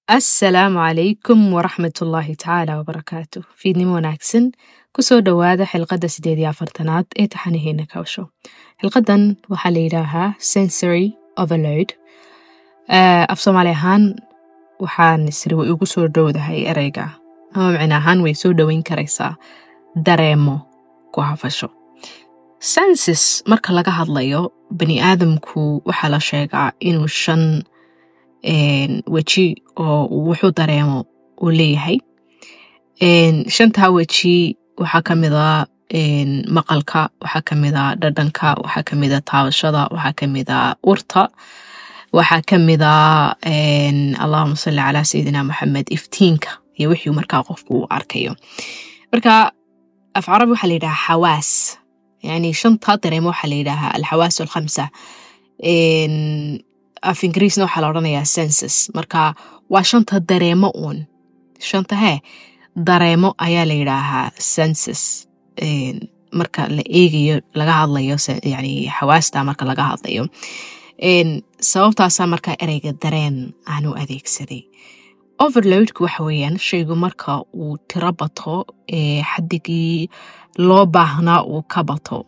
assalaamu calaykum waraxmatullaahi tacaala wabarakaatu fiidnimo wanaagsan kusoo dhowaada xilqadda sideed iyo afartanaad ee taxanaheena kawsho xilqadan waxaa la yidhaahaa sensory overload af soomaali ahaan waxaan isri way ugu soo dhowdahay ereyga ama micno ahaan way soo dhoweyn karaysaa dareemo ku hafasho sensis marka laga hadlayo bani aadamku waxaa la sheegaa inuu shan weji oo wuxuu dareemo uu leeyahay shantaa weji waxaa ka mida maqalka waxaa ka mida dhadhanka waxaa ka mida taabashada waxaa ka mida urta waxaa ka mida allahuma salli calaa sayidina moxamed iftiinka iyo wixii markaa qofku uu arkayo marka af carabi waxaa la yidhahaa xawaas yani shantaa dareemo waxaa la yidhaahaa alxawaas alkhamsa af ingiriisna waxaa la odhanayaa sensus marka waa shanta dareemo uun shanta hee dareemo ayaa la yidhaahaa sensus marka la eegayo laga hadlayo yani xawaasta marka laga hadlayo sababtaasaa markaa ereyga dareen aanu adeegsaday overloadku waxa weeyaan shaygu marka uu tiro bato ee xadigii loo baahnaa uu ka bato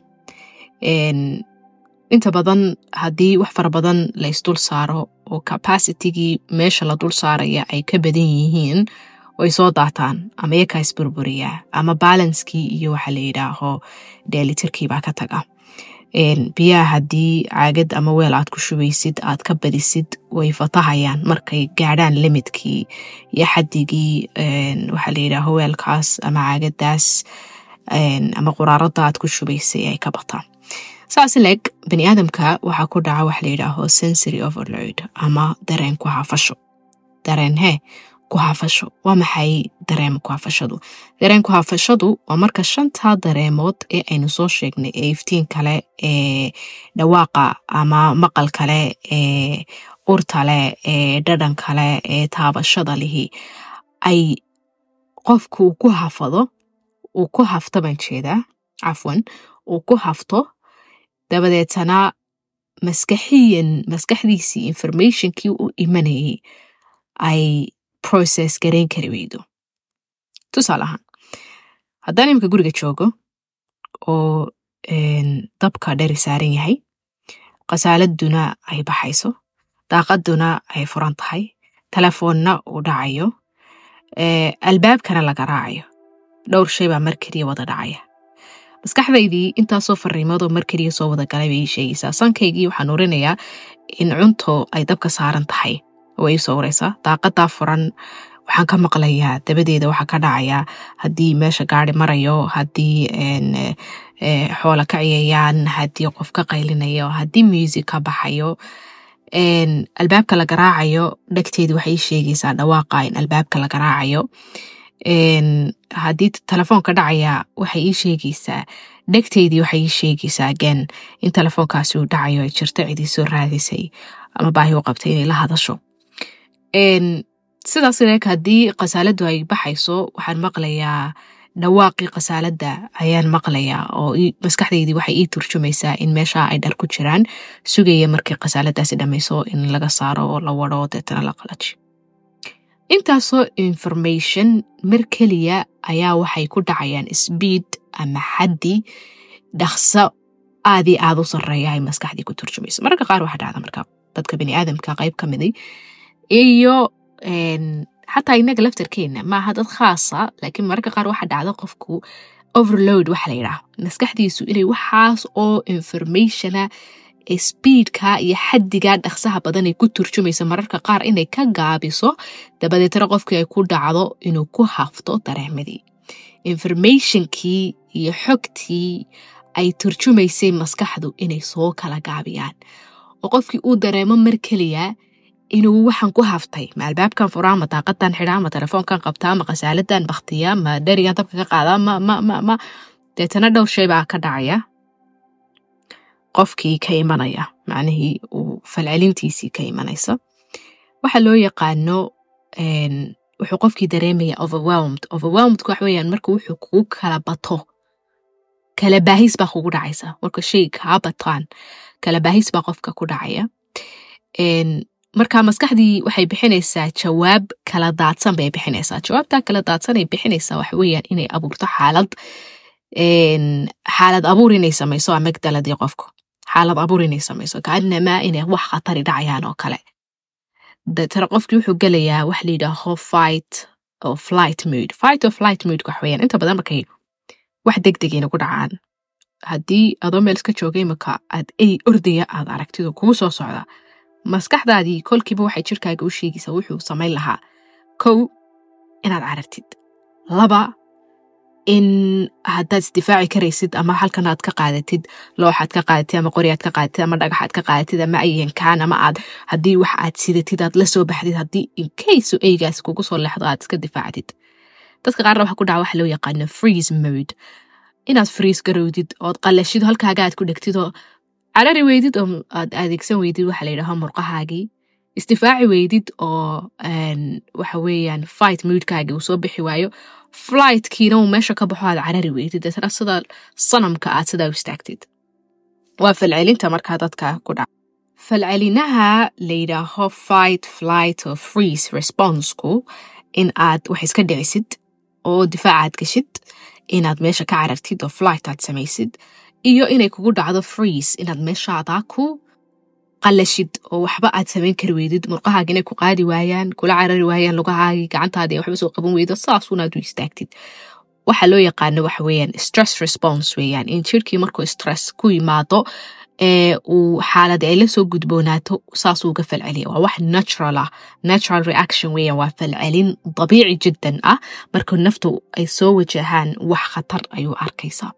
inta badan haddii wax fara badan la isdul saaro oo capacitigii meesha la dul saaraya ay ka badan yihiin way soo daataan ama iyakaa isburburiyaa ama balanskii iyo waxa la yidhaaho dheelitirkiibaa ka taga biyaha haddii caagad ama weel aad ku shubaysid aad ka badisid way fatahayaan markay gaadhaan limidkii iyo xadigii waxaa la yidhaaho weelkaas ama caagadaas ama quraarada aad ku shubaysay ay ka bataan saas leeg bani aadamka waxaa ku dhaca waxa la yidhaaho sensory overload ama dareen ku hafasho dareen hee ku hafasho waa maxay dareem ku hafashadu dareen ku hafashadu waa marka shantaa dareemood ee aynu soo sheegnay ee iftiin kale ee dhawaaqa ama maqal kale ee urtale ee dhadhan kale ee taabashada lihi ay qofku uu ku hafado uu ku hafto baan jeedaa cafwan uu ku hafto dabadeetana maskaxiyan maskaxdiisii informationkii u imanayay ay process garayn kari weydo tusaale ahaan haddaan iminka guriga joogo oo dabka dheri saaran yahay khasaaladuna ay baxayso daaqaduna ay furan tahay telefoonna uu dhacayo albaabkana laga raacayo dhowr shay baa mar keliya wada dhacaya maskaxdaydii intaasoo fariimoodoo mar keliya soo wada galay bay ii sheegaysaa sankaygii waxaan urinayaa in cunto ay dabka saaran tahay way ii soo waraysaa daaqadaa furan waxaan ka maqlayaa dabadeeda waxaa ka dhacayaa haddii meesha gaari marayo haddii xoola ka ciyayaan haddii qof ka qaylinayo haddii muusig ka baxayo albaabka la garaacayo dhegteedii waxay ii sheegaysaa dhawaaqa in albaabka la garaacayo haddii telefoonka dhacaya waxay ii sheegaysaa dhegteydii waxay ii sheegaysaa again in telefoonkaasi uu dhacayo ay jirto cidii soo raadisay ama baahi u qabtay inay la hadasho sidaas leeg haddii khasaaladu ay baxayso waxaan maqlayaa dhawaaqii khasaaladda ayaan maqlayaa oo maskaxdeydii waxay ii turjumaysaa in meesha ay dhar ku jiraan sugaya markii khasaaladaasi dhammayso in laga saaro oo la wado deetana la qalaji intaasoo information mar keliya ayaa waxay ku dhacayaan sbiid ama xaddi dhaqso aadii aad u sarreeya ay maskaxdii ku turjumayso mararka qaar waxaa dhacda marka dadka bani aadamka qayb ka miday iyo xataa inaga laftarkeena maaha dad khaasa laakiin mararka qaar waxaa dhacda qofku overload waxa la yidhaah maskaxdiisu inay waxaas oo informationa sbiidka iyo xaddiga dhaqsaha badan ay ku turjumayso mararka qaar inay ka gaabiso dabadeetana qofkii ay ku dhacdo inuu ku hafto dareemadii informationkii iyo xogtii ay turjumaysay maskaxdu inay soo kala gaabiyaan oo qofkii uu dareemo mar keliya inuu waxaan ku haftay ma albaabkan furaa ma daaqadan xidhaa ma telefoonkan qabtaa ma khasaaladan baktiya ma dherigan dabka ka qaadaa ma ma ma ma deetana dhowr shay baa ka dhacaya qofkii ka imanaya macnihii uu falcelintiisii ka imanaysa waxa loo yaqaano wuxuu qofkii dareemaya overwhelmed overwhelmedku waxa weeyaan marka wuxuu kugu kala bato kala baahis baa kugu dhacaysa marka shay kaa bataan kala baahis baa qofka ku dhacaya marka maskaxdii waxay bixinaysaa jawaab kala daadsan bay bixinaysaa jawaabtaa kala daadsan ay bixinaysaa waxa weeyaan inay abuurto xaalad xaalad abuur inay samayso amagdaladii qofku xaalad abuur inay samayso kaanamaa inay wax khatari dhacayaan oo kale deetana qofkii wuxuu gelayaa wax la yidhaaho fight oo flight mood fight oo flight mood wax weeyaan inta badan markay wax degdegayna ku dhacaan haddii adoo meel iska jooga imika aad ey ordaya aad aragtido kugu soo socda maskaxdaadii kolkiiba waxay jirkaaga u sheegaysaa wuxuu samayn lahaa kow inaad carartid laba in haddaad isdifaaci karaysid ama halkan aad ka qaadatid looxaad ka qaadatid ama qori aad ka qaadatid ama dhagaxaad ka qaadatid ama ayankaan ama aad haddii wax aad sidatid aad la soo baxdid haddii inkayso eygaas kugu soo leexdo aad iska difaacdid dadka qaarna waxa ku dhaca waxa loo yaqaano freeze mode inaad friis garowdid ood qalashid halkaaga aad ku dhegtid oo carari weydid oo aad adeegsan weydid waxa la yidhaho murqahaagii isdifaaci weydid oo waxa weeyaan fight moodkaagii uu soo bixi waayo flightkiina uu meesha ka baxo aad carari weydid deetana sida sanamka aad sidaa u istaagtid waa falcelinta markaa dadka ku dhaca falcelinaha la yidhaaho fight flight oo freeze responsku in aad wax iska dhicisid oo difaacaad gashid inaad meesha ka carartid oo flight aad samaysid iyo inay kugu dhacdo freeze inaad meeshaadaa ku qalashid oo waxba aad samayn kari weydid murqahaagi inay ku qaadi waayaan kula carari waayaan lugahaagii gacantaadii waxba soo qaban weydo saasuunaad u istaagtid waxa loo yaqaano waxa weeyaan stress response weeyaan in jirkii markuu stress ku yimaado ee uu xaalad ay la soo gudboonaato saasuu uga falceliya waa wax natural ah natural reaction weeyaan waa falcelin dabiici jiddan ah marka naftu ay soo wajahaan wax khatar ayuu arkaysaa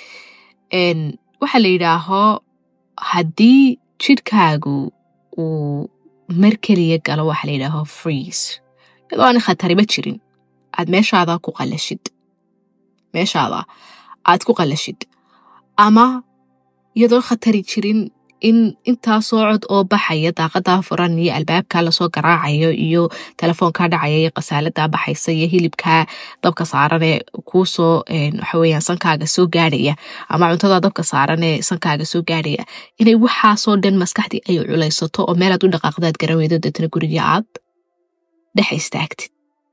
waxaa la yidhaaho haddii jidhkaagu uu mar keliya galo waxa la yidhaaho freeze iyadoo aan khatariba jirin aad meeshaada ku qalashid meeshaada aad ku qalashid ama iyadoo khatari jirin in intaasoo cod oo baxaya daaqadaa furan iyo albaabkaa lasoo garaacayo iyo telefoonkaa dhacaya iyo qasaaladaa baxaysa iyo hilibkaa dabka saaranee kuusoo waxaweeyaan sankaaga soo gaadhaya ama cuntadaa dabka saaranee sankaaga soo gaadhaya inay waxaasoo dhan maskaxdii ay culaysato oo meelaad u dhaqaaqdaad garan weydo deetana gurigii aad dhex istaagtid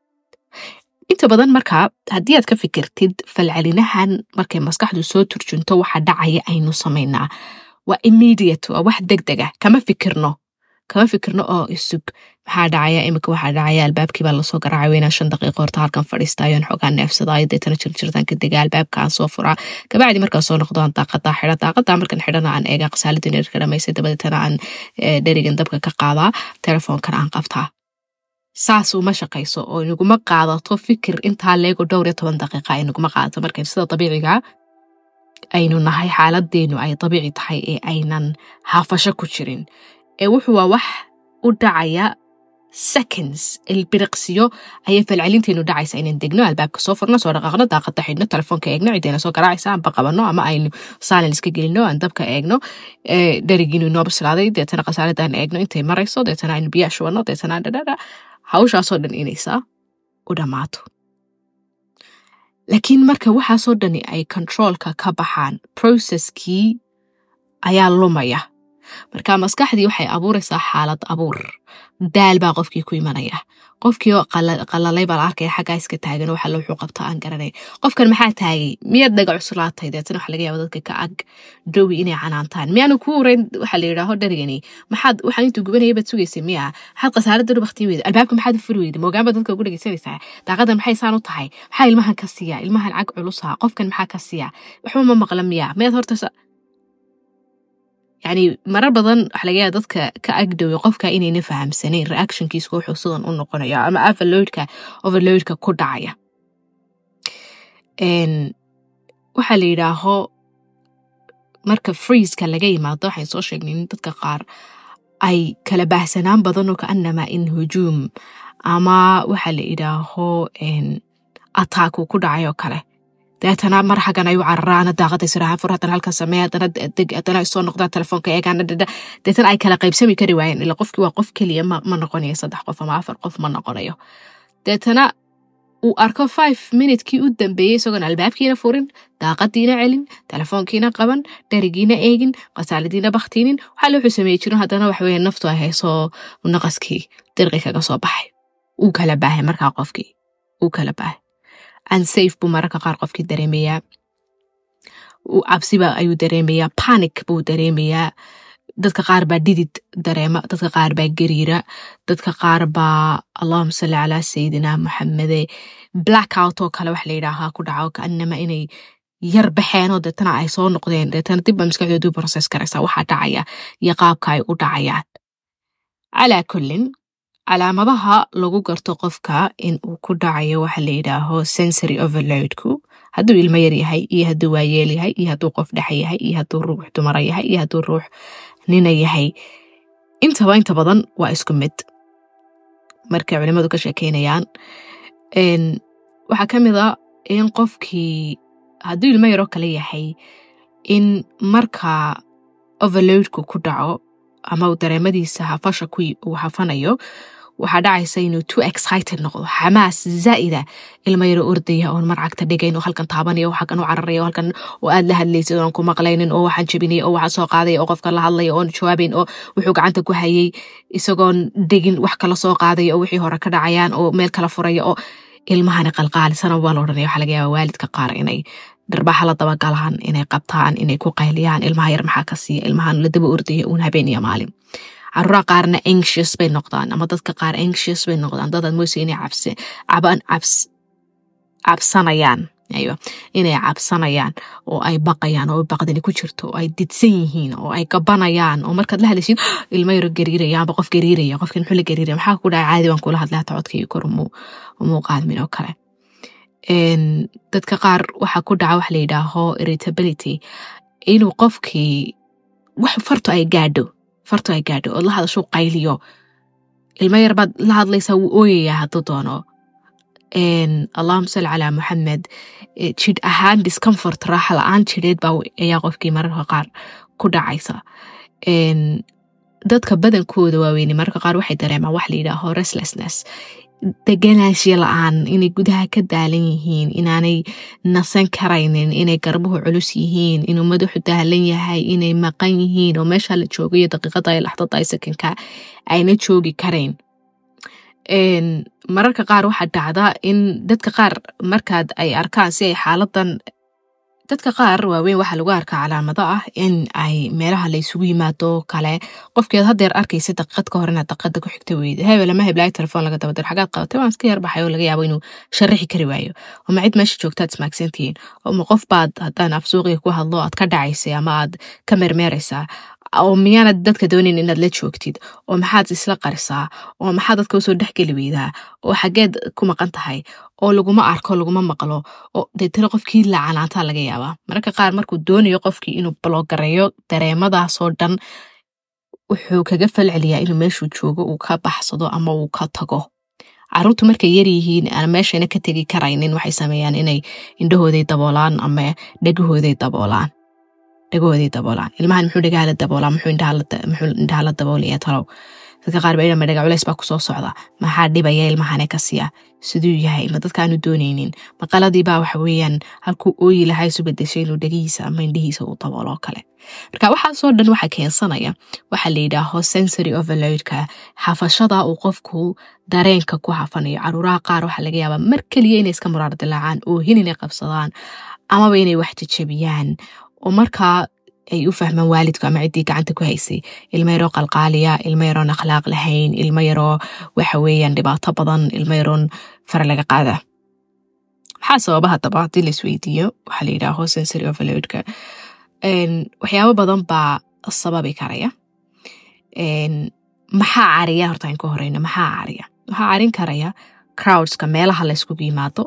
inta badan markaa haddii aad ka fikirtid falcelinahan markay maskaxdu soo turjunto waxa dhacaya aynu samaynaa waa immediate waa wax degdega kama fikirno kama fikirno oo isug maxaa dhacaya imika waxaa dhacaya albaabkii baa lasoo garaacay weynaa shan daqiiqo horta halkan fadhiistaayoon xoogaa neefsadaayo deetana jirjirtaan ka dega albaabka aan soo furaa kabacdi markaan soo noqdoan daaqadaa xidha daaqadaa markan xidhana aan eega qasaalada neerka dhamaysay dabadeetana aan dherigan dabka ka qaadaa telefoonkan aan qabtaa saas uma shaqayso oo inaguma qaadato fikir intaa leego dhowr iyo toban daqiiqa inaguma qaadato markan sida dabiiciga aynu nahay xaaladeenu ay dabiici tahay ee aynan haafasho ku jirin ee wuxuu waa wax u dhacaya seconds ilbiriqsiyo ayay falcelinteenu dhacaysa inaan degno albaabka soo furno soo dhaqaaqno daaqada xidhno telefoonka eegno cideena soo garaacaysa aanba qabanno ama aynu saalin iska gelino aan dabka eegno dherigiinu inoo bislaaday deetana khasaaradaan eegno intay marayso deetana aynu biyaa shubanno deetana dhadhadha hawshaasoo dhan inaysaa u dhammaato laakiin marka waxaasoo dhani ay controolka ka baxaan processkii ayaa lumaya marka maskaxdii waxay abuuraysaa xaalad abuur daal baa qofkii ku imanaya qofkii oo qalalay baa la arkaya xaggaa iska taagan waxa wuxuu qabta aan garanay qofkan maxaa taagay miyaad dhaga cuslaatay deetana waxa laga yaaba dadka ka ag dhowi inay canaantaan miyaanu kuu ureyn waxa la yidhaaho dharigani maxaad waxaan intuu gubanaya baad sugaysay miya maxaad khasaarada dhow baktiin weyda albaabka maxaad u furi weyda moogaan baad dadka ugu dhegeysanaysaa daaqadan maxay saan u tahay maxaa ilmahan ka siiya ilmahan cag culusa qofkan maxaa ka siiya waxba ma maqla miya miyaad horta yani marar badan waxa laga yaaba dadka ka agdhowe qofka inayna fahamsanayn reactionkiiska wuxuu sidan u noqonaya ama overloadka overloadka ku dhacaya waxaa la yidhaaho marka freezeka laga yimaado waxayn soo sheegnay in dadka qaar ay kala baahsanaan badan oo kaanama in hujuum ama waxa la yidhaaho ataaku ku dhacay oo kale deetana mar xaggan ay u cararaana daaqada sirahaan fur haddana halkan samee haddana deg haddana soo noqdaan telefoonka eegaan dhadha deetana ay kala qaybsami kari waayeen ila qofkii waa qof keliya ma ma noqonayo saddex qof ama afar qof ma noqonayo deetana uu arko five minutekii u dambeeyey isagoon albaabkiina furin daaqadiina celin telefoonkiina qaban dherigiina eegin qasaaladiina baktiinin waxaa wuxuu sameey jiro haddana waxaweye naftu ay hayso naqaskii dirqi kaga soo baxay uu kala baahay markaa qofkii uu kala baahay unsafe buu mararka qaar qofkii dareemayaa cabsiba ayuu dareemayaa panic buu dareemayaa dadka qaar baa dhidid dareema dadka qaar baa gariira dadka qaar baa allahuma salli calaa sayidina moxamede blackout oo kale wax la yidhaahaa ku dhaco kaanama inay yar baxeenoo deetana ay soo noqdeen deetana dibba maskaxdoodu process karaysaa waxaa dhacaya iyo qaabka ay u dhacayaan calaa kullin calaamadaha lagu garto qofka in uu ku dhacayo waxa la yidhaaho sensory overloadku hadduu ilmo yar yahay iyo hadduu waayeel yahay iyo hadduu qof dhexa yahay iyo hadduu ruux dumara yahay iyo hadduu ruux nina yahay intaba inta badan waa isku mid markay culimadu ka sheekeynayaan waxaa ka mid a in qofkii hadduu ilmo yaroo kale yahay in marka overloadku ku dhaco ama uu dareemadiisa hafasha uu hafanayo waxaa dhacaysa inuu too excited noqdo xamaas zaa'ida ilmo yaro ordaya oon marcagta dhigayn oo halkan taabanaya oo halkan u cararaya oo halkan oo aad la hadlaysid oon ku maqlaynin oo waxaan jabinaya oo waxaan soo qaadaya oo qofka la hadlaya oon jawaabayn oo wuxuu gacanta ku hayay isagoon dhigin wax kala soo qaadaya oo wixii hore ka dhacayaan oo meel kala furaya oo ilmahani qalqaalisana waa la odhanaya waxaa laga yaaba waalidka qaar inay darbaaxa la dabagalaan inay qabtaan inay ku qayliyaan ilmaha yar maxaa ka siiya ilmahan la daba ordaya uun habeen iyo maalin caruuraha qaarna anxious bay noqdaan ama dadka qaar anxious bay noqdaan dadaad moysa inay cabse caban cabs cabsanayaan aywa inay cabsanayaan oo ay baqayaan oo baqdani ku jirto oo ay didsan yihiin oo ay gabanayaan oo markaad la hadlaysid ilmo yaro gariiraya amba qof gariiraya qofkan muxuu la gariiraya maxaa ku dhaca caadi baan kula hadlay hata codkayga kor umuu qaadmin oo kale dadka qaar waxaa ku dhaca wax la yidhaaho irritability inuu qofkii wax farto ay gaadho farto ay gaadho ood la hadashuu qayliyo ilmo yar baad la hadlaysaa wuu ooyayaa hadduu doono allahuma salli calaa moxamed jidh ahaan discomfort raaxa la-aan jidheed baa ayaa qofkii mararka qaar ku dhacaysa dadka badankooda waaweyne mararka qaar waxay dareemaan wax la yidhaaho restlessness deganaashiya la-aan inay gudaha ka daalan yihiin inaanay nasan karaynin inay garbuhu culus yihiin inuu madaxu daalan yahay inay maqan yihiin oo meesha la joogayo daqiiqada ay laxdada ay sakanka ayna joogi karayn mararka qaar waxaa dhacda in dadka qaar markaad ay arkaan si ay xaaladan dadka qaar waaweyn waxaa lagu arkaa calaamado ah in ay meelaha la ysugu yimaado kale qofkeed hadeer arkaysa daqiiqad ka hor inaad daqiiqada ku xigta weyda hebel ama heblaay telefoon laga dabadiro xagaad qabatay waan iska yarbaxay oo laga yaabo inuu sharaxi kari waayo oma cid meesha joogtaad ismaagsantihiin oma qof baad haddaan afsuuqiga ku hadlo aad ka dhacaysay ama aad ka mermeeraysaa oo miyaanad dadka doonayn inaad la joogtid oo maxaad isla qarisaa oo maxaad dadka usoo dhexgeli weydaa oo xageed ku maqan tahay oo laguma arko laguma maqlo oo deetana qofkii lacanaantaa laga yaabaa mararka qaar markuu doonayo qofkii inuu baloogareeyo dareemadaasoo dhan wuxuu kaga falceliyaa inuu meeshuu joogo uu ka baxsado ama uu ka tago caruurtu markay yaryihiin aan meeshayna ka tegi karaynin waxay sameeyaan inay indhahooday daboolaan ama dhegahooday daboolaan dhagahooday daboolaan ilmahan muxuu dhagaha la daboolaa muxuu indhaha la daboolaya talow dadka qaar ba idhama dhaga culeys baa kusoo socda maxaa dhibaya ilmahane ka siya siduu yahay ma dadkaanu doonaynin maqaladiibaa waxa weeyaan halkuu ooyi lahaa isu bedeshay inuu dhegihiisa ama indhihiisa uu daboolo kale marka waxaasoo dhan waxaa keensanaya waxaa la yidhaaho sensory overloadka hafashada uu qofku dareenka ku hafanayo caruuraha qaar waxaa laga yaabaa mar keliya inay iska muraar dilaacaan oohin inay qabsadaan amaba inay wax jajabiyaan oo markaa ay u fahmaan waalidku ama ciddii gacanta ku haysay ilmo yaroo qalqaaliya ilmo yaroon akhlaaq lahayn ilmo yaroo waxa weeyaan dhibaato badan ilmo yaroon fara laga qaada maxaa sababa haddaba haddii la isweydiiyo waxaa la yidhaaho sensory overloadka waxyaabo badan baa sababi karaya maxaa cariya horta aan ka horeyno maxaa cariya waxaa carin karaya crowdska meelaha la yskugu yimaado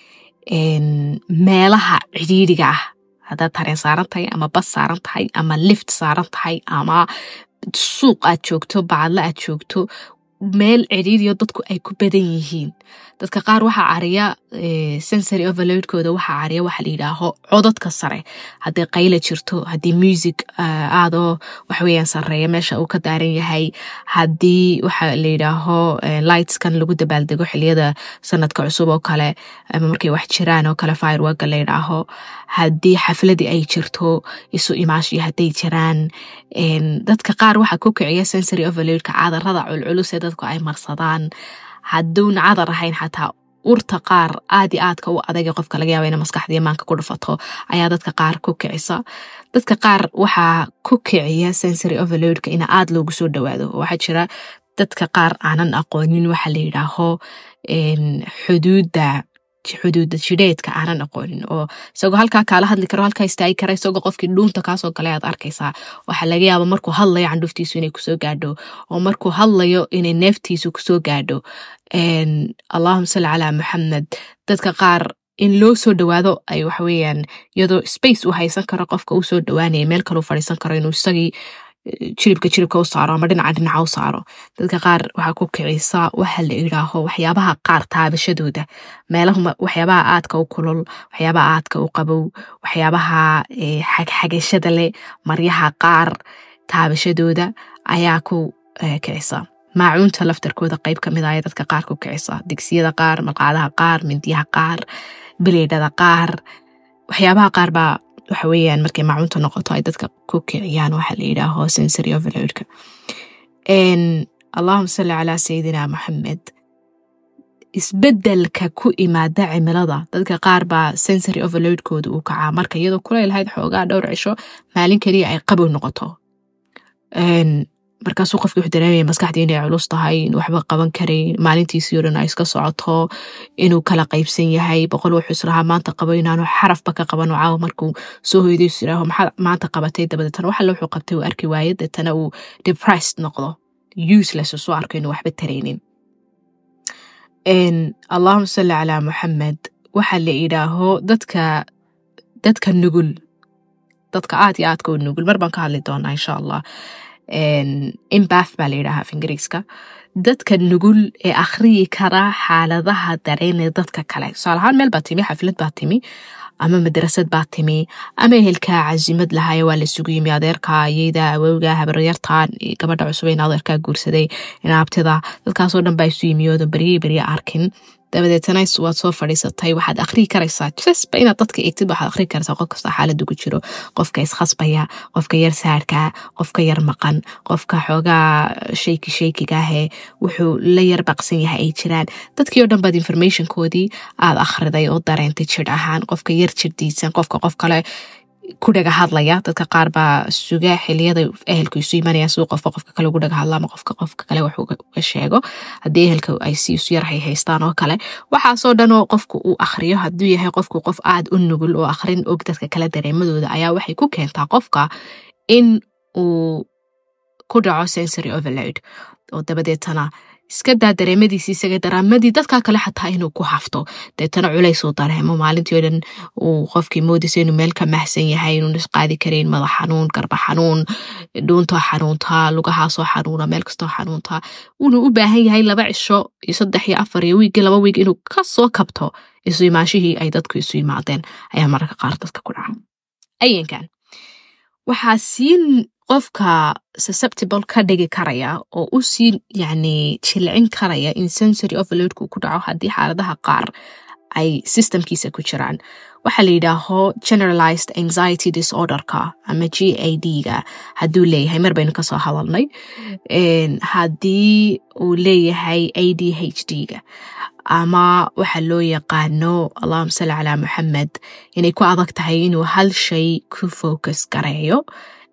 meelaha cidhiidhiga ah haddaad tareen saaran tahay ama bas saaran tahay ama lift saaran tahay ama suuq aad joogto bacadla aad joogto meel ciriiriyo dadku ay ku badan yihiin dadka qaar waxaa cariya sensory overloadkooda waxaa cariya waxa la yidhaaho codadka sare haddii qayla jirto haddii music aadoo waxweeyaan sareeya meesha uu ka daaran yahay haddii waxa la yidhaaho lightskan lagu dabaaldego xiliyada sanadka cusub oo kale ama markay wax jiraan oo kale fireworka la yidhaaho haddii xafladii ay jirto isu imaashiyo hadday jiraan dadka qaar waxaa ku kiciya sensory overloadka cadarada culculus ee dadku ay marsadaan hadduuna cadar ahayn xataa urta qaar aad i aadka u adaga qofka laga yaaba ina maskaxdii maanka ku dhufato ayaa dadka qaar ku kicisa dadka qaar waxaa ku kiciya sensory overloadka ina aad loogu soo dhawaado waxaa jira dadka qaar aanan aqoonin waxa la yidhaaho xuduudda xuduuda jidheedka aanan aqoonin oo isagoo halkaa kaala hadli karo halkaa istaagi kara isagoo qofkii dhuunta kaasoo gale aad arkaysaa waxaa laga yaaba markuu hadlayo candhuftiisu inay kusoo gaadho oo markuu hadlayo inay neeftiisu kusoo gaadho allahuma salli calaa maxamed dadka qaar in loo soo dhawaado ay waxaweyaan iyadoo space uu haysan karo qofka uu soo dhawaanaya meel kaleu fadhiisan karo inuu isagii jiribka jiribka u saaro ama dhinaca dhinaca u saaro dadka qaar waxaa ku kicisa waxa la idhaaho waxyaabaha qaar taabashadooda meelaha waxyaabaha aadka u kulul waxyaabaha aadka u qabow waxyaabaha xagxagashada leh maryaha qaar taabashadooda ayaa ku kicisa maacuunta laftarkooda qayb ka mid aya dadka qaar ku kicisa digsiyada qaar malqaadaha qaar mindiyaha qaar bileydhada qaar waxyaabaha qaar baa waxa weeyaan markay maacunta noqoto ay dadka ku kiciyaan waxa la yidhaaho sensory overloadka allahuma salli calaa sayidina maxamed isbedelka ku imaada cimilada dadka qaar baa sensory overloadkooda uu kacaa marka iyadoo kulaylahayd xoogaa dhowr cisho maalin keliya ay qabow noqoto markaasuu qofki wuxuu dareemaya maskaxdii inay culus tahay in waxba qaban karayn maalintiisii o dhan ay iska socoto inuu kala qaybsan yahay boqol wuxuu israhaa maanta qabo inaanu xarafba ka qabano caawa markuu soo hoyday is iraaho maxaa maanta qabatay dabadeetana waxale wuxuu qabtay uu arki waaye deetana uu depressed noqdo useless soo arko inuu waxba taraynin allahuma salli calaa muxamed waxa la idhaaho dadka dadka nugul dadka aad iyo aadka u nugul mar baan ka hadli doonaa insha allah imbath baa la yidhahaa af ingiriiska dadka nugul ee akhriyi kara xaaladaha dareenee dadka kale tusaale ahaan meel baa timi xaflad baa timi ama madrasad baa timi ama ehelkaa casimad lahaye waa la sugu yimi adeerka ayeyda awowga habaryartan gabadha cusub in adeerkaa guursaday inaabtida dadkaasoo dhan baa isu yimiyooda beryey berye arkin dabadeetana waad soo fadhiisatay waxaad akhrii karaysaa jasba inaad dadka eegtid waxaad akhrii karaysaa qof kasta xaalada ku jiro qofka iskhasbaya qofka yar saarka qofka yar maqan qofka xoogaa shayki shaykigaahee wuxuu la yar baqsan yahay ay jiraan dadkii oo dhan baad informationkoodii aad akhriday oo dareentay jir ahaan qofka yar jirdiisan qofka qof kale ku dhaga hadlaya dadka qaar baa suga xiliyada ehelku isu imanaya si qofka qofka kale ugu dhaga hadla ama qofka qofka kale wax uga sheego haddii ehelka ay si isu yar haystaan oo kale waxaasoo dhan oo qofku uu akhriyo hadduu yahay qofku qof aad u nugul oo akhrin og dadka kale dareemadooda ayaa waxay ku keentaa qofka in uu ku dhaco sensory overload oo dabadeetana iska daa dareemadiisi isaga daraamadii dadkaa kale xataa inuu ku hafto deetana culays uu dareemo maalintii o dhan uu qofkii moodaysa inuu meel ka mahsan yahay inuun isqaadi karayn madax xanuun garba xanuun dhuuntoo xanuuntaa lugahaasoo xanuuna meel kastoo xanuuntaa uunuu u baahan yahay laba cisho iyo saddex iyo afar iyo wiigii laba wiig inuu ka soo kabto isu imaanshihii ay dadku isu yimaadeen ayaa mararka qaar dadka ku dhaca ayankan waxaa siin qofka susceptible ka dhigi karaya oo u sii yani jilcin karaya in sensory overloadku ku dhaco haddii xaaladaha qaar ay systemkiisa ku jiraan waxaa la yidhaaho generalized anxiety disorderka ama g a d ga hadduu leeyahay mar baynu kasoo hadalnay haddii uu leeyahay a d h d ga ama waxa loo yaqaano allahuma salli calaa muxamed inay ku adag tahay inuu hal shay ku focus gareeyo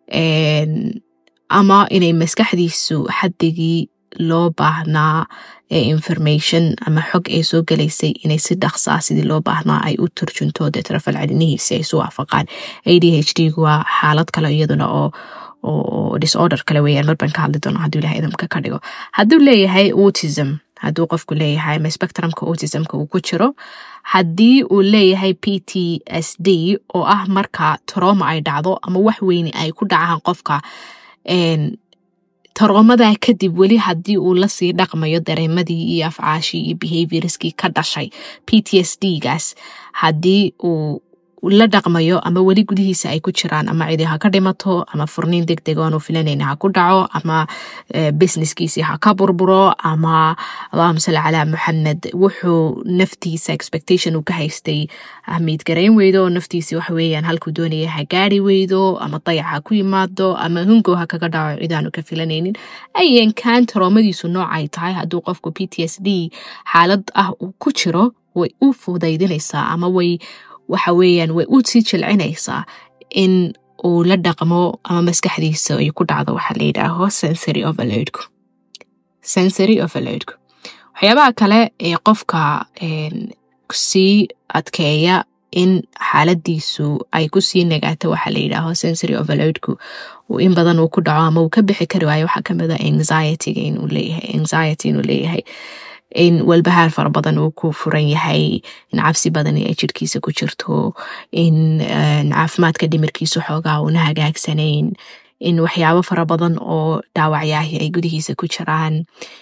ama inay maskaxdiisu xaddigii loo baahnaa ee information ama xog ay soo gelaysay inay si dhaqsaa sidii loo baahnaa ay u turjunto deetana falcelinihiisi ay isu waafaqaan a d h d gu waa xaalad kale iyaduna oo oo disorder kale weeyaan mar baan ka hadli doono hadduu ilahay idamka ka dhigo hadduu leeyahay autism hadduu qofku leeyahay ama spectrumka autismka uu ku jiro haddii uu leeyahay p t s d oo ah marka troma ay dhacdo ama wax weyne ay ku dhacaan qofka taroomadaa kadib weli haddii uu lasii dhaqmayo dareemadii iyo afcaashii iyo behaviorskii ka dhashay p t s d gaas haddii uu la dhaqmayo ama weli gudihiisa ay ku jiraan ama cidi ha ka dhimato ama furniin deg deg oanu filanayna ha ku dhaco ama businesskiisii ha ka burburo ama allahuma salli calaa maxamed wuxuu naftiisa expectation uu ka haystay ahmiid garayn weydo oo naftiisi waxa weeyaan halkuu doonaya ha gaari weydo ama dayac ha ku yimaado ama hungow ha kaga dhaco cidaanu ka filanaynin ayankan taroomadiisu nooc ay tahay hadduu qofku p t s d xaalad ah uu ku jiro way u fudaydinaysaa ama way waxa weeyaan way u sii jilcinaysaa in uu la dhaqmo ama maskaxdiisa ay ku dhacdo waxaa la yidhaaho sensory overloadku sensory overloadku waxyaabaha kale ee qofka sii adkeeya in xaaladiisu ay kusii nagaato waxaa la yidhaaho sensory overloadku in badan uu ku dhaco ama uu ka bixi kari waayo waxaa kamid a anxietyga inuu leeyahay anxiety inuu leeyahay in walbahaar fara badan uu ku furan yahay in cabsi badan ay jirhkiisa ku jirto in caafimaadka dhimirkiisu xoogaa una hagaagsanayn in waxyaabo fara badan oo dhaawacyaahi ay gudihiisa ku jiraan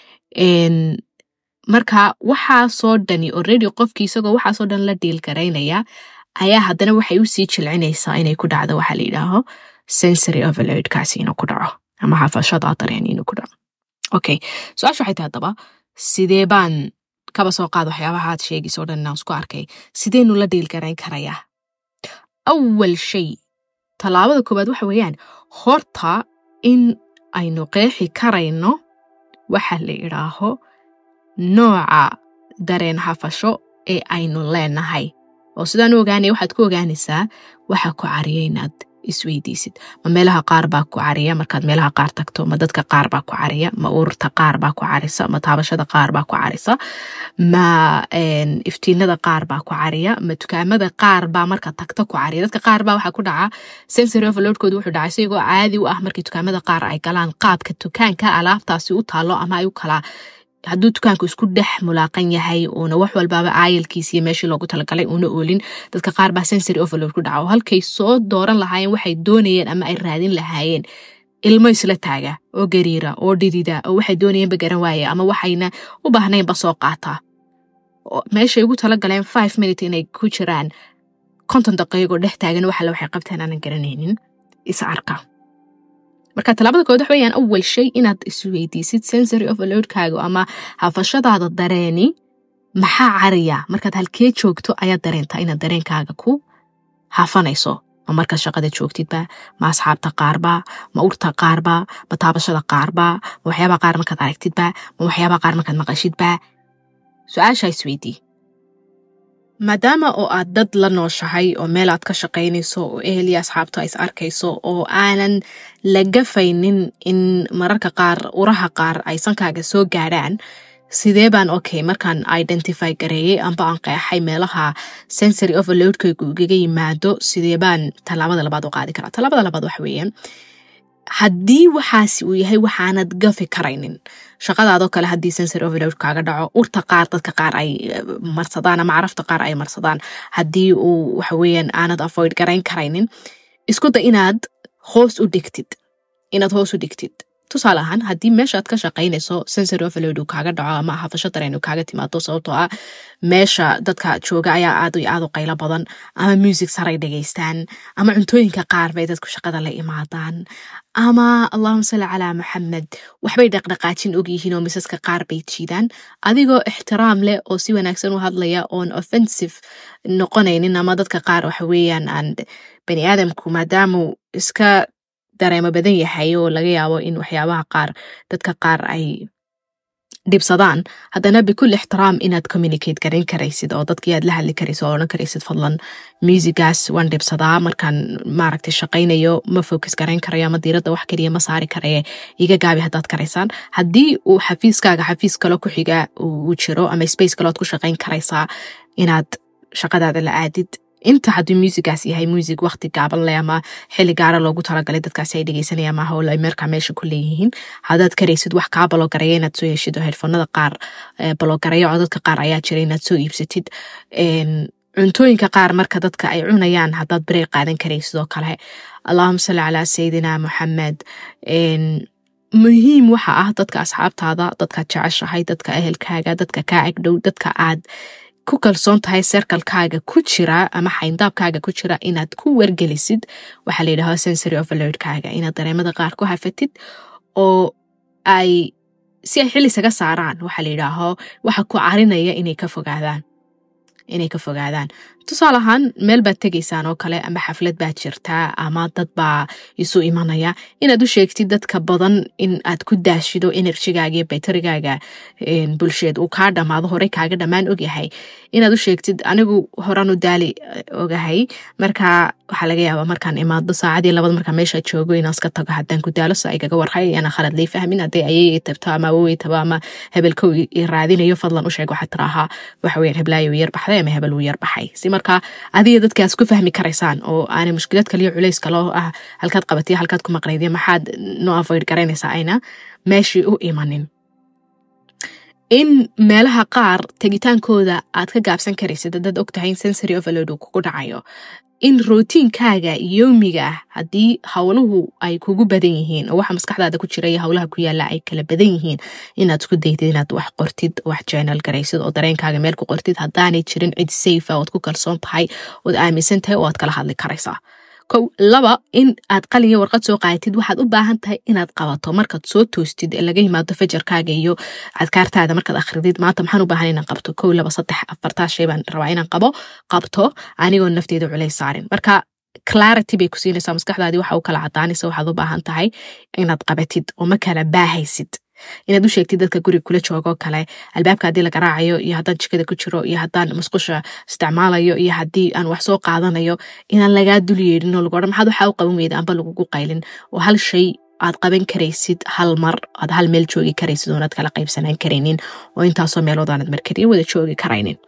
marka waxaasoo dhani already qofkii isagoo waxaasoo dhan la dhiil garaynaya ayaa haddana waxay usii jilcinaysaa inay ku dhacdo waxaa la yidhaaho sensory overloadkaasi inuu ku dhaco ama xafashada dareen inuu ku dhaco okay su-aasha waxay tahay haddaba sidee baan kaba soo qaad waxyaabaha aad sheegayso o dhan inaan isku arkay sideenu la dhiilgarayn karayaa awal shay tallaabada koowaad waxa weeyaan horta in aynu qeexi karayno waxa la idhaaho nooca dareen hafasho ee aynu leenahay oo sidaan u ogaanaya waxaad ku ogaanaysaa waxa ku cariya inaad isweydiisid ma meelaha qaar baa ku cariya markaad meelaha qaar tagto ma dadka qaar baa ku cariya ma ururta qaar baa ku carisa ma taabashada qaar baa ku carisa ma iftiinada qaar baa ku cariya ma dukaamada qaar baa marka tagta ku cariya dadka qaar baa waxaa ku dhaca sensory overloadkooda wuxuu dhacay isagoo caadi u ah markii dukaamada qaar ay galaan qaabka dukaanka alaabtaasi u taalo ama ay u kala hadduu dukaanku isku dhex mulaaqan yahay uuna wax walbaaba aayalkiis iyo meeshii loogu talagalay uuna oolin dadka qaar baa sensory overload ku dhaca oo halkay soo dooran lahaayeen waxay doonayeen ama ay raadin lahaayeen ilmo isla taaga oo gariira oo dhidida oo waxay doonayeenba garan waaye ama waxayna u baahnaynba soo qaataa meeshay ugu talagaleen five minute inay ku jiraan konton daqiiqo dhex taagan waxale waxay qabteen aanan garanaynin is arka marka talaabada kood wax weyaan awal shay inaad isweydiisid sensory overloadkaaga ama hafashadaada dareeni maxaa cariya markaad halkee joogto ayaad dareentaa inaad dareenkaaga ku hafanayso ma markaad shaqada joogtidba ma asxaabta qaarba ma urta qaarba ma taabashada qaarba ma waxyaabaa qaar markaad aragtidba ma waxyaabaa qaar markaad maqashidba su-aashaa isweydii maadaama oo aad dad la nooshahay oo meel aad ka shaqaynayso oo ehel iyo asxaabtu ay is arkayso oo aanan la gafaynin in mararka qaar uraha qaar ay sankaaga soo gaadhaan sidee baan okay markaan identify gareeyey amba aan qeexay meelaha sensory overloadkaygu igaga yimaado sidee baan tallaabada labaad u qaadi karaa tallaabada labaad waxa weeyaan haddii waxaasi uu yahay waxaanad gafi karaynin shaqadaadoo kale haddii sensory overload kaaga dhaco urta qaar dadka qaar ay marsadaan ama carafta qaar ay marsadaan haddii uu waxaweyaan aanad avoid garayn karaynin isku da inaad hoos u dhigtid inaad hoos u dhigtid tusaale ahaan haddii meeshaad ka shaqaynayso sensory overload uu kaaga dhaco ama hafasho dareen uu kaaga timaado sababtoo ah meesha dadka jooga ayaa aad iyo aad u qaylo badan ama music saray dhegaystaan ama cuntooyinka qaar bay dadku shaqada la imaadaan ama allahuma salli calaa maxamed waxbay dhaqdhaqaajin ogyihiin oo misaska qaar bay jiidaan adigoo ixtiraam leh oo si wanaagsan u hadlaya oon offensive noqonaynin ama dadka qaar waxa weeyaan aan bani aadamku maadaamuu iska dareemo badan yahay oo laga yaabo in waxyaabaha qaar dadka qaar ay dhibsadaan haddana bikul ixtiraam inaad communicate garan karaysid oo dadkii aad la hadli karaysid oo odhan karaysid fadlan musigaas waan dhibsadaa markaan maaragtay shaqaynayo ma focus garayn karayo ama diiradda wax keliya ma saari karaye iga gaabi haddaad karaysaan haddii uu xafiiskaaga xafiis kale ku xiga uu jiro ama space kaleod ku shaqayn karaysaa inaad shaqadaada la aadid inta hadduu muusigaas yahay muusig waqti gaaban leh ama xilli gaara loogu talagalay dadkaasi ay dhegeysanayaan maaha oo ay markaa meesha ku leeyihiin haddaad karaysid wax kaa baloogareeya inaad soo heshid oo headfonada qaar baloogareeya codadka qaar ayaa jira inaad soo iibsatid cuntooyinka qaar marka dadka ay cunayaan haddaad bareeg qaadan karaysid oo kale allahuma salli calaa sayidina moxamed muhiim waxa ah dadka asxaabtaada dadkaad jeceshahay dadka ehelkaaga dadka kaa agdhow dadka aad ku kalsoon tahay serkalkaaga ku jira ama xayndaabkaaga ku jira inaad ku wargelisid waxaa la yidhahdo sensory overloadkaaga inaad dareemada qaar ku hafatid oo ay si ay xil isaga saaraan waxaa la yidhaaho waxa ku carinaya inay ka fogaadaan inay ka fogaadaan tusaale ahaan meel baad tegaysaan oo kale ama xaflad baad jirtaa ama dad baa isu imanaya inaad u sheegtid dadka badan in aad ku daashido enerjigaaga iyo baytarigaaga bulsheed uu kaa dhamaado horey kaaga dhammaan ogyahay inaad u sheegtid anigu horan u daali ogahay marka waxaa laga yaabaa markaan imaado saacadii labad markaa meesha joogo inaan iska tago haddaan ku daalo sa igaga warhay ana khalad lay fahmin hadday ayay tabto ama awowey tabo ama hebelkow i raadinayo fadlan u sheeg waxaa tiraahaa waxa weyaan heblaayo uu yar baxday ama hebel uu yar baxay si marka adiga dadkaas ku fahmi karaysaan oo aanay mushkilad kaliyo culays kaloo ah halkaad qabatiyo halkaad ku maqnaydiyo maxaad no avoid garaynaysaa ayna meeshii u imanin in meelaha qaar tegitaankooda aad ka gaabsan karaysid haddaad og tahay in sensory overload uu kugu dhacayo in rootiinkaaga yowmiga ah haddii howluhu ay kugu badan yihiin oo waxa maskaxdaada ku jira iyo howlaha ku yaalla ay kala badan yihiin inaad isku daydid inaad wax qortid wax journal garaysid oo dareenkaaga meel ku qortid haddaanay jirin cid safe ood ku kalsoon tahay ood aaminsan tahay oo aad kala hadli karaysaa kow laba in aad qaliyo warqad soo qaadatid waxaad u baahan tahay inaad qabato markaad soo toostid ee laga yimaado fajarkaaga iyo adkaartaada markaad akhridid maanta maxaan u baahan inaan qabto kow laba saddex afartaa shay baan rabaa inaan qabo qabto anigoo nafteeda culays saarin marka clarity bay ku siinaysaa maskaxdaadii waxa u kala cadaanaysa waxaad u baahan tahay inaad qabatid oo ma kala baahaysid inaad u sheegtid dadka guriga kula joogoo kale albaabka haddii la garaacayo iyo haddaan jikada ku jiro iyo haddaan musqusha isticmaalayo iyo haddii aan wax soo qaadanayo inaan lagaa dul yeedhin oo lagu odhan maxaad waxaa u qaban weyda amba lagugu qaylin oo hal shay aad qaban karaysid hal mar aad hal meel joogi karaysid oonaad kala qaybsanaan karaynin oo intaasoo meelood aanad markariyo wada joogi karaynin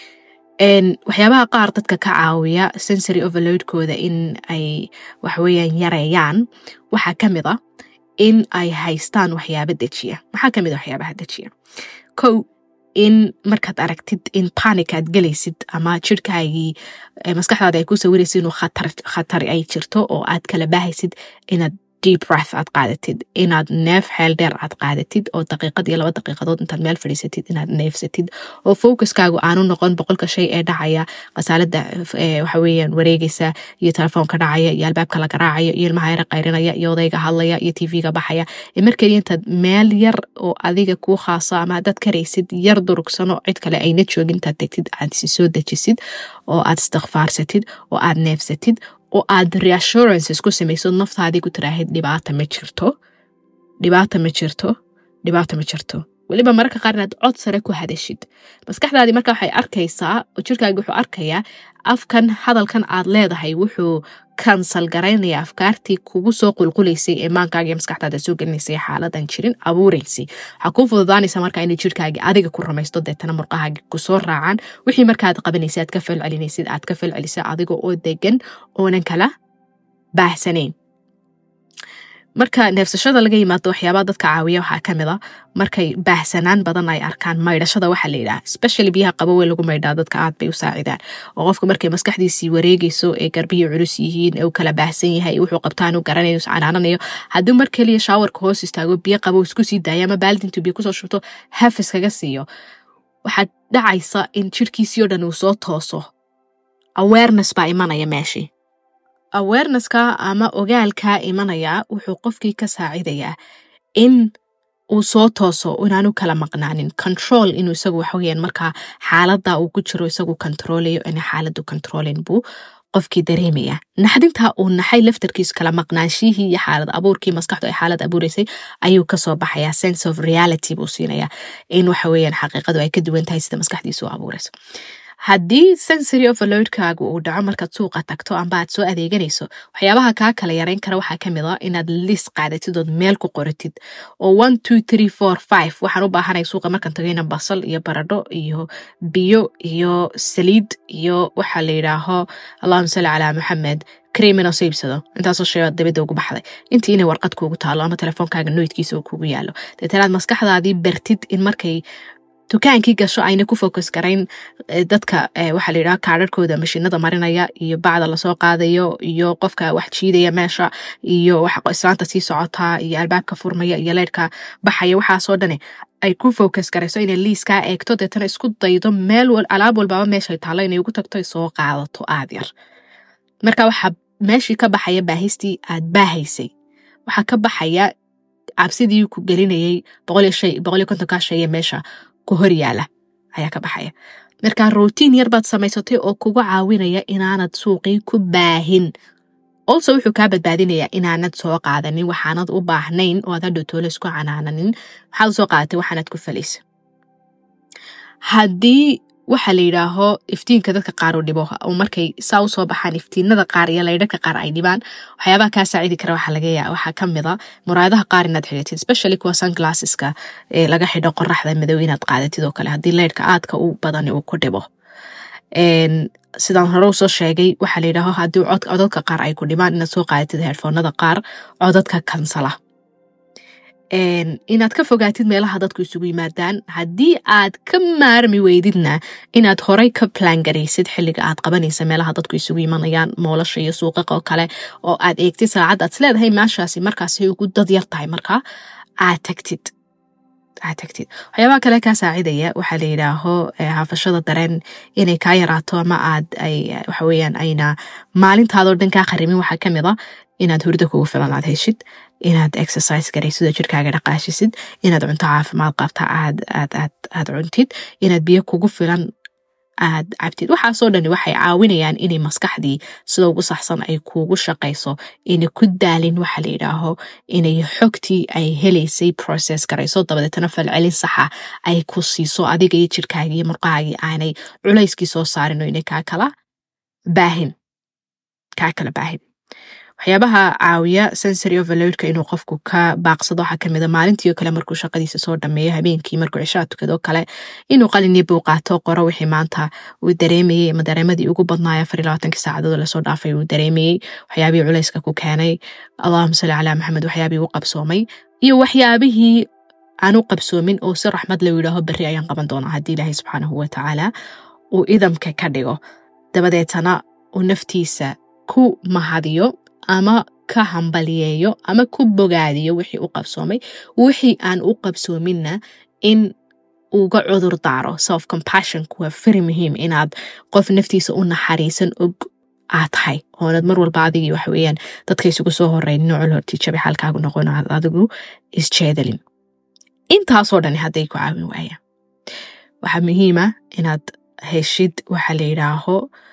waxyaabaha qaar dadka ka caawiya sensory overloadkooda in ay waxaweyaan yareeyaan waxaa ka mid a in ay haystaan waxyaaba dejiya maxaa ka mid a waxyaabaha dejiya kow in markaad aragtid in panic aad gelaysid ama jirhkaagii maskaxdaada ay ku sawiraysid inuu khatar ay jirto oo aad kala baahaysid inaad deep breath aad qaadatid inaad neef xeel dheer aad qaadatid oo daqiiqad iyo laba daqiiqadood intaad meel fadhiisatid inaad neefsatid oo focuskaagu aanu noqon boqolka shay ee dhacaya qasaalada waxa weeyaan wareegaysa iyo telefoonka dhacaya iyo albaabka la garaacaya iyo ilmaha yara qayrinaya iyo odayga hadlaya iyo tv-ga baxaya markeliya intaad meel yar oo adiga kuu khaaso ama haddaad karaysid yar durugsano cid kale ayna joogin intaad tegtid aad si soo dejisid oo aad istikfaarsatid oo aad neefsatid oo aad reassurances ku samayso naftaadii ku tiraahid dhibaata ma jirto dhibaata ma jirto dhibaata ma jirto weliba mararka qaar inaad cod sare ku hadashid maskaxdaadii marka waxay arkaysaa oo jirkaagi wuxuu arkayaa afkan hadalkan aad leedahay wuxuu kansal garaynaya afkaartii kugu soo qulqulaysay ee maankaaga maskaxdaada soo gelinaysay xaaladan jirin abuuraysay waxaa kuu fududaanaysa marka inay jirkaagi adiga ku ramaysto deetana murqahaagi kusoo raacaan wixii markaaad qabanaysa aad ka falcelinaysid aad ka falcelisa adiga oo degan oonan kala baahsanayn marka neefsashada laga yimaado waxyaabaa dadka caawiya waxaa ka mid a markay baahsanaan badan ay arkaan maydhashada waxaa la yidhaha specially biyaha qabowe lagu maydhaa dadka aad bay u saacidaan oo qofka markay maskaxdiisii wareegayso ee garbihii culus yihiin ee u kala baahsan yahay wuxuu qabtaan u garanayo iscanaananayo haddii mar keliya shaawarka hoos istaago biyo qabow isku sii daaya ama baaldintu biyo kusoo shubto hafis kaga siiyo waxaad dhacaysa in jirkiisii oo dhan uu soo tooso awareness baa imanaya meeshii awarenesska ama ogaalkaa imanaya wuxuu qofkii ka saacidayaa in uu soo tooso inaanu kala maqnaanin control inuu isagu waxaweyaan markaa xaalada uu ku jiro isagu controlayo ina xaaladu controlin buu qofkii dareemaya naxdintaa uu naxay laftarkiisu kala maqnaanshihii iyo xaalad abuurkii maskaxdu ay xaalad abuuraysay ayuu kasoo baxaya sense of reality buu siinaya in waxaweyaan xaqiiqadu ay ka duwan tahay sida maskaxdiisu u abuurayso haddii sensory overloadkaagu uu dhaco markaad suuqa tagto amba aad soo adeeganayso waxyaabaha kaa kala yareyn kara waxaa ka mid a inaad lis qaadatid ood meel ku qoratid oo one two three four five waxaan u baahanay suuqa markaan tagayna basal iyo baradho iyo biyo iyo saliid iyo waxaa la yidhaaho allahuma salli calaa maxamed creamina soo iibsado intaasoo sheebaad dabadda ugu baxday intii inay warqad kuugu taalo ama telefoonkaaga noydkiisa uu kugu yaalo deetanaad maskaxdaadii bartid in markay dukaankii gasho ayna ku focus garayn dadka waxaa la yidhaha kaadharhkooda mashiinada marinaya iyo bacda lasoo qaadayo iyo qofka wax jiidaya meesha iyo islaanta sii socotaa iyo albaabka furmaya iyo leyrhka baxaya waxaasoo dhane ay ku focus garayso inay liiskaa eegto deetana isku daydo meel alaab walbaaba meeshay taallo inay ugu tagto ay soo qaadato aad yar marka waxaa meeshii ka baxaya baahistii aad baahaysay waxaa ka baxaya cabsidii ku gelinayay boqoliyo kontonkaa sheye meesha ku hor yaala ayaa ka baxaya marka rotiin yar baad samaysatay oo kugu caawinaya inaanad suuqii ku baahin olso wuxuu kaa badbaadinayaa inaanad soo qaadanin waxaanad u baahnayn oo aad hadhow toole isku canaananin waxaad usoo qaadatay waxaanad ku falaysa haddii waxaa la yidhaaho iftiinka dadka qaar u dhibo oo markay saa usoo baxaan iftiinada qaar iyo laydhaka qaar ay dhibaan waxyaabaha kaa saacidi kara waxaa laga yaa waxaa ka mid a muraadaha qaar inaad xidhatid especially kuwa sunglasseska ee laga xidho qoraxda madow inaad qaadatid oo kale haddii laydhka aadka u badani uu ku dhibo sidaan hore usoo sheegay waxaa la yidhaaho haddii codadka qaar ay ku dhibaan inaad soo qaadatid headfoonada qaar codadka kansala inaad ka fogaatid meelaha dadku isugu yimaadaan haddii aad ka maarmi weydidna inaad horay ka plangaraysid xilliga aad qabanaysa meelaha dadku isugu imanayaan moolasha iyo suuqaqa oo kale oo aad eegtid saacad aad isleedahay meeshaasi markaasay ugu dad yar tahay markaa aad tagtid aad tagtid waxyaabaha kale kaa saacidaya waxaa la yidhaaho haafashada dareen inay kaa yaraato ama aad ay waxaweyaan ayna maalintaadoo dhan kaa qarimin waxaa ka mid a inaad hurdo kugu filan aad heshid inaad exercise garaysid oo jirkaaga dhaqaashisid inaad cunto caafimaad qabta aad aad aad aad cuntid inaad biyo kugu filan aad cabtid waxaasoo dhani waxay caawinayaan inay maskaxdii sida ugu saxsan ay kuugu shaqayso inay ku daalin waxa la yidhaaho inay xogtii ay helaysay process garayso dabadeetana falcelin saxa ay ku siiso adiga iyo jirkaagii iyo murqahaagii aanay culayskii soo saarin oo inay kaa kala baahin kaa kala baahin waxyaabaha caawiya sensory overloadka inuu qofku ka baaqsado waxaa kamid a maalintii oo kale markuu shaqadiisa soo dhameeyo habeenkii markuu cishaa tukado kale inuu qalini buu qaato qoro wixii maanta uu dareemayey ama dareemadii ugu badnaaya afar iyo labaatankii saacadood lasoo dhaafay uu dareemayey waxyaabihii culayska ku keenay allahuma salli calaa maxamed waxyaabihii u qabsoomay iyo waxyaabihii aan u qabsoomin oo si raxmad la yidhaaho berri ayaan qaban doonaa haddii ilaahay subxaanahu watacaala uu idamka ka dhigo dabadeetana uu naftiisa ku mahadiyo ama ka hambaliyeeyo ama ku bogaadiyo wixii u qabsoomay wixii aan u qabsoominna in uga cudur daaro self compassionku waa very muhiim inaad qof naftiisa u naxariisan og aad tahay oonad mar walba adigii waxa weeyaan dadka isugu soo horeynin noocol hortiijabi xaalkaagu noqon aad adigu isjeedalin intaasoo dhani hadday ku caawin waayaan waxaa muhiima inaad heshid waxa la yidhaaho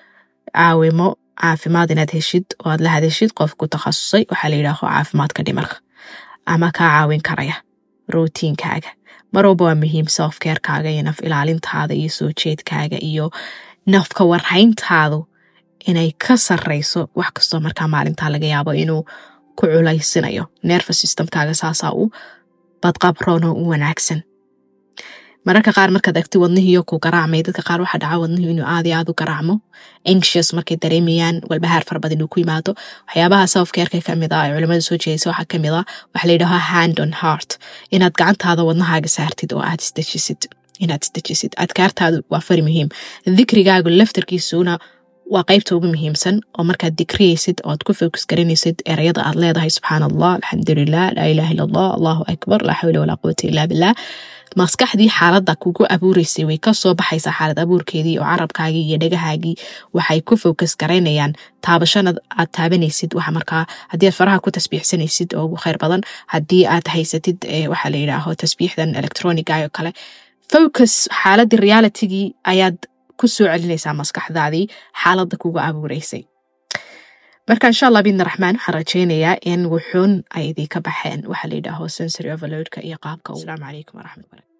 caawimo caafimaad inaad heshid oo aad la hadeshid qof ku takhasusay waxaa la yidhaaho caafimaadka dhimarka ama kaa caawin karaya routiinkaaga mar walba waa muhiim selfcarekaaga iyo naf ilaalintaada iyo soo jeedkaaga iyo nafka warhayntaadu inay ka sarreyso wax kastoo markaa maalintaa laga yaabo inuu ku culaysinayo nerva systemkaaga saasaa u badqabroon oo u wanaagsan mararka qaar markaad agti wadnihiiyo ku garaacmay dadka qaar waxaa dhaca wadnihi inuu aad iyo aad u garaacmo anxious markay dareemayaan walbahaar fara badan inuu ku yimaado waxyaabaha selfcareka kamid ah ee culimada soo jeedaysa waxaa kamid ah waxaa la yidhaha hand on heart inaad gacantaada wadnahaaga saartid oo aad isdejisid inaad isdejisid adkaartaadu waa fari muhiim dikrigaagu laftarkiisuna waa qaybta ugu muhiimsan oo markaad dikriyaysid oad ku fokus garanaysid erayada aad leedahay subxaan allah alxamdulilah laa ilaha illa allah allahu akbar laa xawla walaa quwata illa billah maskaxdii xaaladda kugu abuureysay way kasoo baxaysaa xaalad abuurkeedii oo carabkaagii iyo dhagahaagii waxay ku fokus garaynayaan taabashanad aad taabanaysid waxa markaa haddii aad faraha ku tasbiixsanaysid oo ugu kheyr badan haddii aad haysatid waxaa la yidhaaho tasbiixdan electroniga oo kale focus xaaladii realitigii ayaad ku soo celinaysaa maskaxdaadii xaaladda kugu abuureysay marka insha allah bidna raxmaan waxaan rajaynayaa in wuxuun ay idinka baxeen waxaa la yidhaaho sensory overloadka iyo qaabka asalaamu calaykum waraxmat barakatu